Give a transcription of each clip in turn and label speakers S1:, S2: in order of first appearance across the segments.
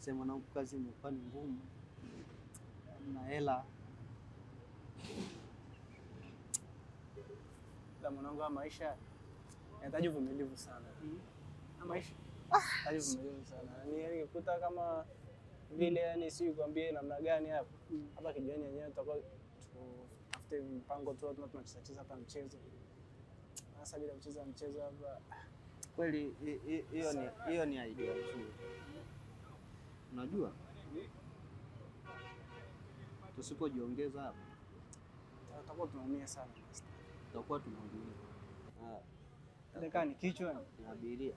S1: Sema mwanangu, kazi imekuwa ni ngumu, na hela
S2: La mwanangu, haya maisha yanahitaji uvumilivu sana. Haya maisha yanahitaji uvumilivu sana. Yaani nikikuta kama vile yani si kwambie namna gani hapa. Hapa kijani yenyewe tutakuwa tutafute mpango tu tuna tunacheza cheza hapa mchezo. Sasa bila kucheza mchezo hapa
S1: kweli. hi- hi- Hiyo ni hiyo ni idea nzuri. Unajua, tusipojiongeza hapa
S2: tutakuwa tunaumia sana.
S1: tutakuwa tunaumia. Ah,
S2: Ile kaa ni kichwa
S1: ni abiria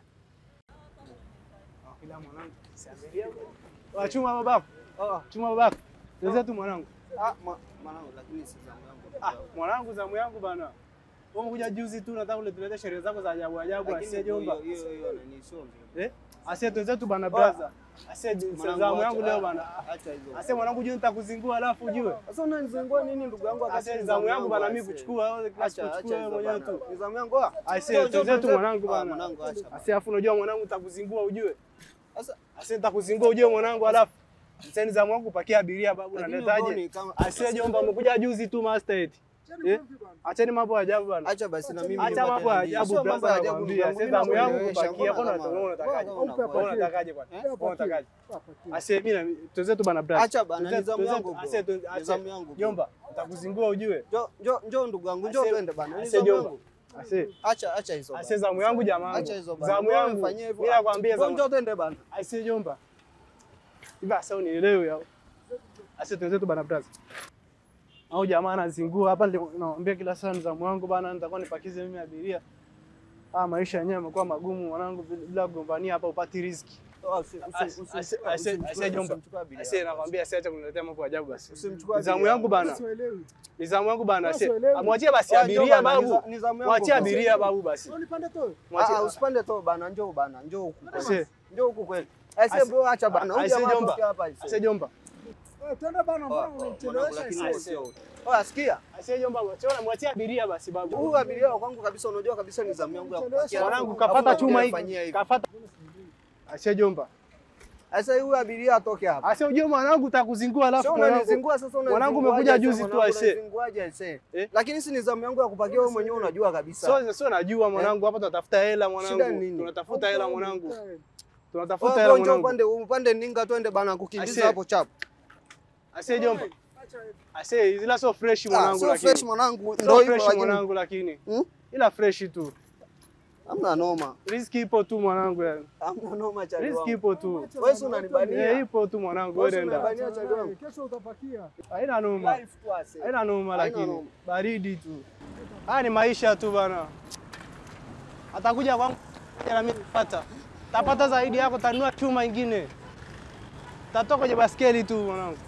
S2: kila mwanangu siabiria. Wachuma babako. Oh, chuma babako. Wenzetu mwanangu.
S1: Ah, mwa- mwanangu, lakini si zamu yangu.
S2: Ah, mwanangu zamu yangu bana. Wewe umekuja juzi tu nataka uletulete sherehe zako za ajabu ajabu
S1: Lakini
S2: asiye jomba.
S1: hiyo hiyo hiyo nani sio nzuri.
S2: Eh? Asiye wenzetu bana brother. Asiye
S1: Mwanangu,
S2: zamu yangu
S1: acha-
S2: leo
S1: ah,
S2: bana.
S1: Acha hizo.
S2: Asiye mwanangu juu nitakuzingua alafu ujue.
S1: Sasa unanizingua nini ndugu yangu wakati
S2: Asiye
S1: ni
S2: zamu yangu bana mimi
S1: aise.
S2: kuchukua wewe kila siku
S1: Acha
S2: kuchukua
S1: acha
S2: wewe
S1: hizo
S2: mwenyewe
S1: bana.
S2: tu.
S1: Ni zamu yangu. ah.
S2: Asiye
S1: Njoo, njoo,
S2: wenzetu
S1: njoo.
S2: mwanangu
S1: Ah,
S2: bana.
S1: Mwanangu acha. bana.
S2: Asiye afu unajua mwanangu nitakuzingua ujue.
S1: Sasa
S2: Asiye nitakuzingua ujue mwanangu alafu. Sasa ni zamu yangu kupakia abiria babu
S1: lakini
S2: naletaje?
S1: mboni kama
S2: Asiye jomba umekuja juzi tu master eti. Eh? Acheni mambo ya ajabu bana.
S1: acha basi na mimi
S2: Acha
S1: nipate
S2: mambo ya
S1: nani.
S2: ajabu
S1: Sio mambo
S2: brother
S1: ya ajabu
S2: nakwambia.
S1: ndugu
S2: Sasa
S1: yangu,
S2: zamu yangu
S1: nakuelewesha.
S2: kupakia
S1: Mbona
S2: mbona
S1: kama-
S2: unatakaje?
S1: mbona kama
S2: Mbona
S1: unakuwa-
S2: unatakaje kwani?
S1: Eh?
S2: Mbona unatakaje? Ase mimi na tuzetu bana brother.
S1: Acha bana, ni zamu
S2: Tuzetu-
S1: yangu bro.
S2: ase tu-
S1: Ni
S2: ase-
S1: zamu yangu bro.
S2: Jomba, nitakuzingua ujue.
S1: Njoo njoo njoo ndugu yangu, njoo
S2: Ase-
S1: twende bana. Ni
S2: Ase
S1: zamu
S2: jomba.
S1: yangu.
S2: Ase
S1: Acha acha hizo.
S2: ase
S1: bana.
S2: zamu yangu jamaa.
S1: Acha hizo bana.
S2: Zamu
S1: Mbona
S2: yangu.
S1: unafanyia hivyo?
S2: Mimi nakwambia
S1: Njoo
S2: zamu.
S1: njoo twende bana.
S2: Ase jomba. Hivi asa unielewe yao. Ase tuzetu bana brother. Au jamaa anazingua hapa ndio naambia kila saa ni zamu yangu bana nitakuwa nipakize mimi abiria. Ah, maisha yenyewe yamekuwa magumu mwanangu bila kugombania hapa upati riziki.
S1: Oh, usi- usi-
S2: Ase-
S1: usi-
S2: ase-
S1: usi-
S2: ase-
S1: usimchukue-
S2: ase jomba.
S1: usimchukue abiria.
S2: Ase nakwambia siacha kuniletea mambo ya ajabu basi.
S1: Usimchukue
S2: Ni zamu
S1: abiria.
S2: yangu bana.
S3: Sielewi.
S2: Ni zamu yangu bana. Ase.
S3: Sielewi.
S2: Amwachie basi
S1: Ah, njoo
S2: abiria
S1: bana, ni
S2: babu.
S1: za- ni zamu yangu
S2: Mwachie
S1: bro.
S2: abiria babu basi.
S3: Wewe nipande tu.
S2: Mwachie-
S1: Ah, ah, usipande to bana, njoo bana, njoo huku.
S2: Ase.
S1: Njoo huku kweli. Ase
S2: Ase-
S1: bro, acha bana. Huyu
S2: Ase
S1: jamaa
S2: jomba.
S1: atokea hapa ase.
S2: Ase jomba.
S3: Eh, twende bana,
S1: Oh,
S3: mbona
S1: oh, mwanangu,
S3: unichelewesha
S1: lakini
S3: hivi?
S1: sio. Oh, asikia?
S2: Ase jomba, mwachie mwachie abiria basi babu.
S1: Huyu abiria wa kwangu kabisa, unajua kabisa ni zamu yangu ya kupakia.
S2: Mwanangu
S1: Alafu
S2: kafata
S1: unakuja
S2: chuma
S1: unafanyia
S2: hiki.
S1: hivi.
S2: Kafata. Ase jomba.
S1: Sasa huyu abiria atoke hapa.
S2: Ase ujue mwanangu utakuzingua
S1: Sio
S2: alafu mwanangu.
S1: unanizingua sasa unanizingua.
S2: Mwanangu umekuja juzi tu, aise.
S1: Unazinguaje aise?
S2: Eh?
S1: Lakini si ni zamu yangu ya kupakia wewe mwenyewe unajua kabisa.
S2: Sio sio najua mwanangu hapa tunatafuta hela
S1: Shida
S2: mwanangu.
S1: ni nini?
S2: Tunatafuta hela mwanangu.
S3: Eh,
S2: Tunatafuta
S1: Wewe
S2: hela
S1: njoo
S2: mwanangu.
S1: upande upande ninga twende bana kukimbiza
S2: Aise.
S1: hapo chapu.
S2: Ase jomba.
S3: acha hivi.
S2: Ase zila sio fresh
S1: Ah,
S2: mwanangu
S1: sio fresh
S2: lakini.
S1: mwanangu. Ndio
S2: Sio
S1: hivyo
S2: fresh
S1: lakini.
S2: mwanangu lakini.
S1: Hmm?
S2: Ila fresh tu.
S1: Hamna noma.
S2: Riziki ipo tu mwanangu yani.
S1: Hamna noma cha
S2: Riziki ipo tu.
S3: Acha
S1: Wewe si
S3: bana,
S1: unanibania.
S2: Eh, ipo tu mwanangu
S1: Wewe
S2: wewe
S1: si
S2: nenda.
S1: unanibania.
S3: acha
S1: Bania cha
S3: wewe, Kesho utapakia.
S2: Haina noma.
S1: Life tu ase.
S2: Haina noma
S1: Haina
S2: lakini
S1: noma.
S2: baridi tu. Haya ni maisha tu bana. Atakuja kwangu na mimi nipata. Tapata zaidi yako tanua chuma ingine. Tatoka kwenye baskeli tu mwanangu.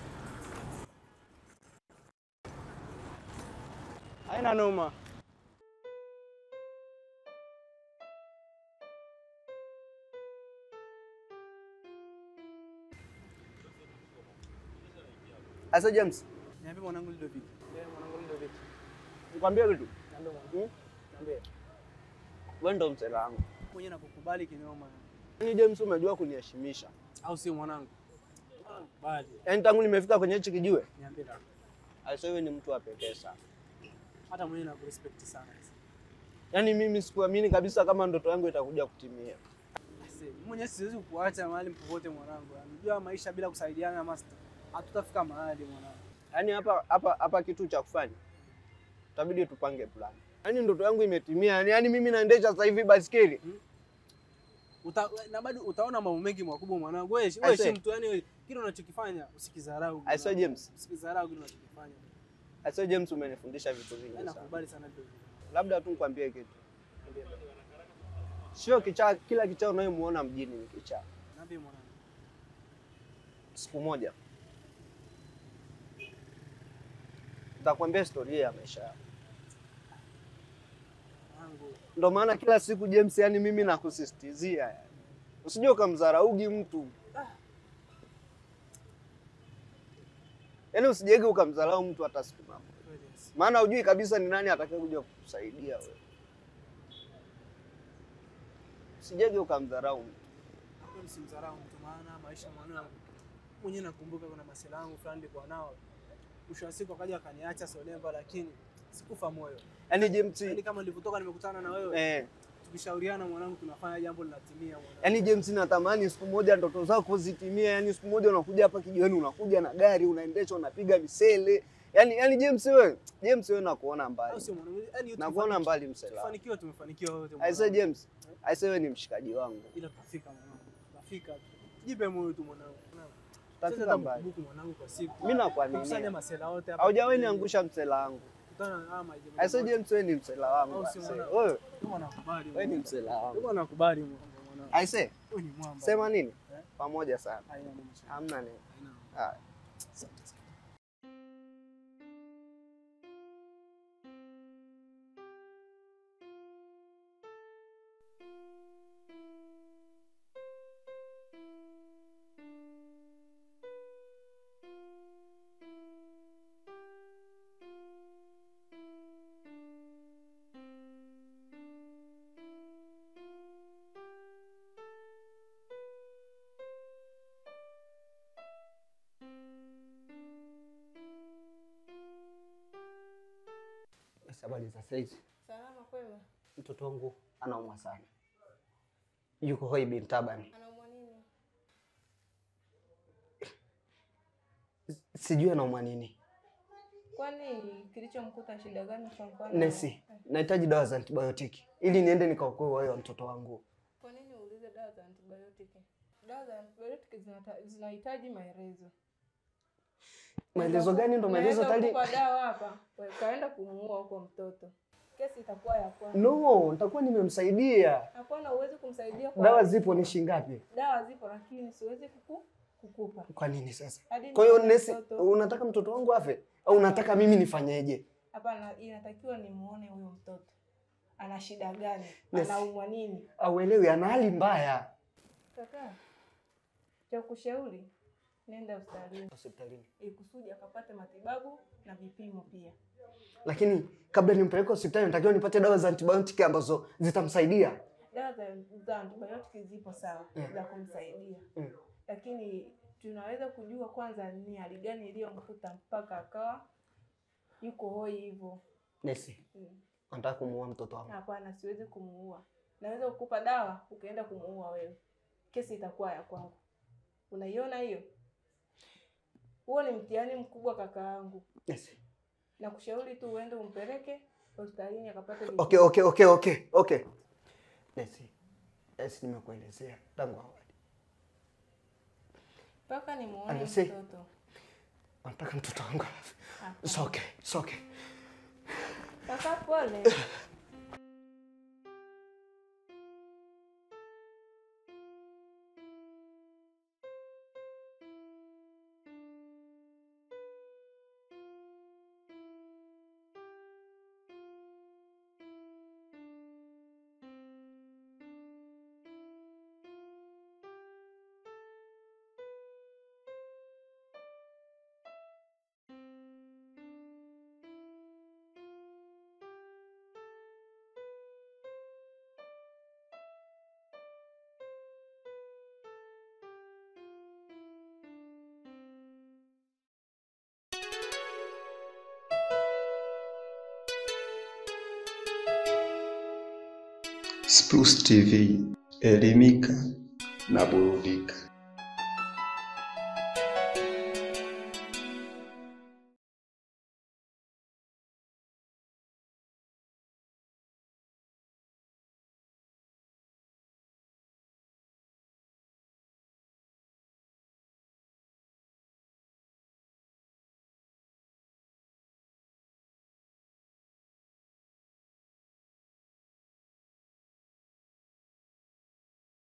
S2: Haina noma.
S1: Asa James.
S2: Niambie mwanangu Lido vipi? Mwanangu Lido vipi?
S1: Nikwambie kitu.
S2: Niambie mwanangu. Niambie.
S1: Wewe ndo msela wangu.
S2: Mwenye nakukubali kinoma.
S1: Yaani James umejua kuniheshimisha.
S2: Au sio mwanangu? Bali.
S1: Yaani tangu nimefika kwenye hichi kijiwe,
S2: Niambie kaka.
S1: Asa wewe ni mtu wa pekee sana.
S2: Hata mwenye nakurespect sana.
S1: Yaani mimi sikuamini kabisa kama ndoto yangu itakuja kutimia.
S2: Mimi mwenyewe siwezi kukuacha mahali popote mwanangu. Unajua maisha bila kusaidiana master. Hatutafika mahali mwanangu.
S1: Yaani hapa hapa hapa kitu cha kufanya. Itabidi tupange plan. Yaani ndoto yangu imetimia. Yaani yaani mimi naendesha sasa hivi baiskeli.
S2: Uta, na bado utaona mambo mengi makubwa mwanangu. Wewe
S1: I
S2: wewe
S1: say-
S2: si mtu yani wewe kile unachokifanya usikidharau.
S1: I say
S2: mwanangu.
S1: James.
S2: Usikidharau kile unachokifanya.
S1: Asa James umenifundisha vitu vingi
S2: Mimi
S1: sana.
S2: nakubali sana ndio.
S1: Labda tu nikwambie kitu. Sio kichaa, kila kichaa unayemuona mjini ni kichaa.
S2: Niambie mwanangu.
S1: Siku moja nitakwambia historia ya maisha yako.
S2: Mwanangu.
S1: Ndio maana kila siku James, yani mimi nakusisitizia yani. Usije ukamdharaugi mtu. Yaani usijege ukamdharau mtu hata siku moja.
S2: Kweli yes.
S1: Maana hujui kabisa ni nani atakayekuja kukusaidia wewe. Usijege ukamdharau mtu.
S2: Kweli simdharau mtu maana maisha mwanangu. mwenyewe nakumbuka kuna masela yangu fulani nilikuwa nao. Mwisho wa siku akaja akaniacha Solemba, lakini sikufa moyo.
S1: Yaani James,
S2: Yaani kama nilivyotoka nimekutana na wewe,
S1: eh,
S2: tukishauriana mwanangu, tunafanya jambo linatimia mwanangu.
S1: yaani James natamani siku moja ndoto zako zitimie. Yaani siku moja unakuja hapa kijiweni, unakuja na gari, unaendesha, unapiga misele. Yaani yaani James wewe, James wewe nakuona
S2: Au
S1: mbali.
S2: sio mwanangu? Yaani
S1: Nakuona mbali msela.
S2: Tufanikiwa, tumefanikiwa wote.
S1: I say
S2: mwanangu.
S1: James, I say wewe ni mshikaji wangu.
S2: Ila tutafika mwanangu. Tutafika. Jipe moyo tu mwanangu. Mwanangu.
S1: Tutafika
S2: Sasa
S1: mbali.
S2: buku mwanangu kwa siku.
S1: Mimi
S2: Kusanya
S1: nakuaminia.
S2: masela wote hapa.
S1: Haujawahi niangusha msela wangu.
S2: Kutana na ama hizo.
S1: I say James wewe ni msela wangu.
S2: Au
S1: I
S2: sio
S1: say,
S2: mwanangu?
S1: Wewe
S2: Kama nakubali.
S1: wewe ni msela wangu.
S2: Kama nakubali mwanangu.
S1: I say
S2: Wewe ni mwamba.
S1: sema nini?
S2: Eh?
S1: Pamoja sana.
S2: Haina neno.
S1: Hamna nini.
S2: Haina.
S1: Haya.
S2: Asante sana.
S1: Basi habari za saizi.
S4: Salama kwema.
S1: Mtoto wangu anaumwa sana, yuko hoi bin tabani,
S4: Anaumwa nini?
S1: sijui anaumwa nini.
S4: Kwani kilichomkuta shida gani kwa mfano?
S1: Nesi, nahitaji dawa za antibiotiki ili niende nikaokoe uhai wa mtoto wangu.
S4: Kwa nini uulize dawa za antibiotiki? Dawa za antibiotiki zinata- zinahitaji maelezo.
S1: Maelezo gani? Ndo maelezo
S4: Naweza
S1: tayari.
S4: kukupa dawa hapa, kaenda kumuua huko mtoto. Kesi itakuwa ya kwanza.
S1: No, nitakuwa nimemsaidia.
S4: Hapana, huwezi kumsaidia kwa
S1: Dawa zipo, ni shilingi ngapi?
S4: dawa zipo lakini siwezi kuku, kukupa.
S1: Kwa nini sasa?
S4: Hadi
S1: Kwa hiyo
S4: nione
S1: nesi,
S4: mtoto.
S1: unataka mtoto wangu afe au unataka mimi nifanyeje?
S4: Hapana, inatakiwa nimuone huyo mtoto. Ana shida gani?
S1: Nesi.
S4: Anaumwa nini?
S1: Auelewi, ana hali mbaya.
S4: Kaka, cha kushauri nenda hospitalini
S1: Hospitalini.
S4: ili kusudi akapate matibabu na vipimo pia.
S1: Lakini kabla nimpeleke hospitali, natakiwa nipate dawa za antibiotiki ambazo zitamsaidia.
S4: Dawa za, za antibiotiki zipo sawa
S1: Mm.
S4: za kumsaidia
S1: Mm.
S4: lakini tunaweza kujua kwanza ni hali gani iliyomkuta mpaka akawa yuko hoi hivyo.
S1: Nesi,
S4: Mm.
S1: nataka kumuua mtoto wangu.
S4: Hapana, siwezi kumuua. Naweza kukupa dawa ukaenda kumuua wewe, kesi itakuwa ya kwangu. Unaiona hiyo? Huo ni mtihani mkubwa kaka yangu.
S1: Nesi.
S4: na kushauri tu uende umpeleke hospitalini akapate vipimo.
S1: Okay, okay, okay, okay, okay. Nesi, Nesi, nimekuelezea tangu awali.
S4: mpaka nimuone
S1: Anasi.
S4: mtoto.
S1: Nataka mtoto wangu afe.
S4: Hapana.
S1: It's okay, it's okay.
S4: Kaka pole.
S5: Spruce TV, elimika na burudika.